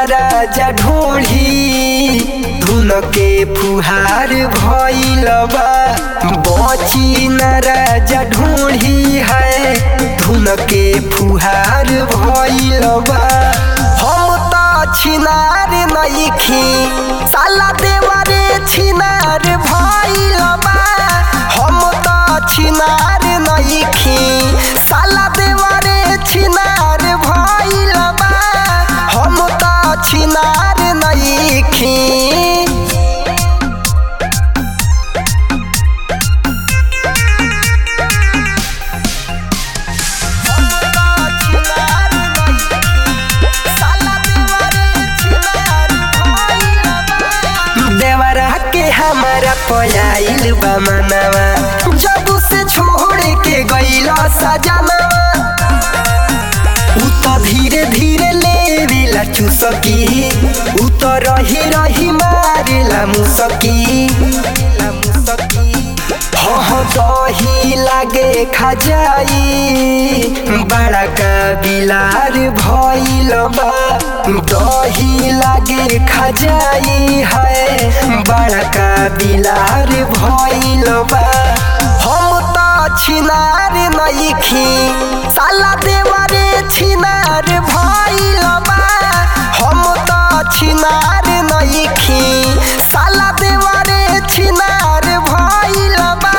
राजा ढोढ़ी धुन के फुहार भइल बा बची न राजा ढोढ़ी है धुन के फुहार भइल बा हम त छिनार नइखी साला देवरे छिनार भइल बा हम त छिनार नइखी साला देवरे छिनार भइल बा हम त छिनार नइखी देवरा के हमारा पयाइल बा मनवा जब से छोड़ के गइल सजनवा उ त धीरे धीरे लेवेला चुसकी उ त रही रही मारेला मुसकी हह दही लागे खजाई बड़ा का बिलार भइल बा दही लागे खजाई है बड़ा का बिलार भइल बा हम त छिनार नइखी साला देवरे छिनार भइल बा हम त छिनार नइखी साला देवरे छिनार भइल बा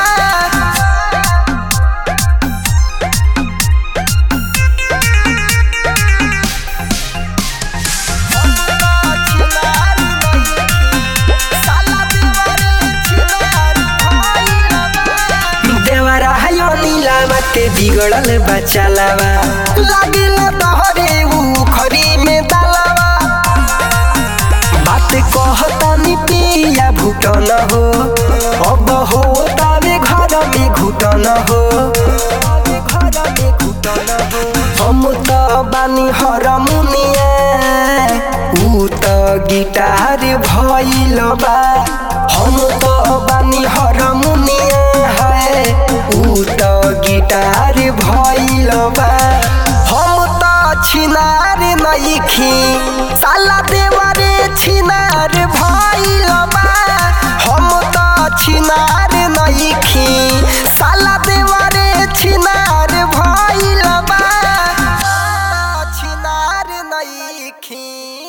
देवरा हयो नीलावा के बिगड़ल बचालावा लागिल तोहरे ऊ खरी में दालावा बात कहता नि पिया भूटन हो अब हो तावे घर में घुटन हो हम त बानी हरमुनिया ऊ त गिटार भइल बा हम त बानी हरमुनिया है ऊ त गिटार भइल बा हम त छिनार नइखी साला देवरे छिनार भइल बा हम त छिनार नइखी साला देवरे छिनार भइल बा छिनार नइखी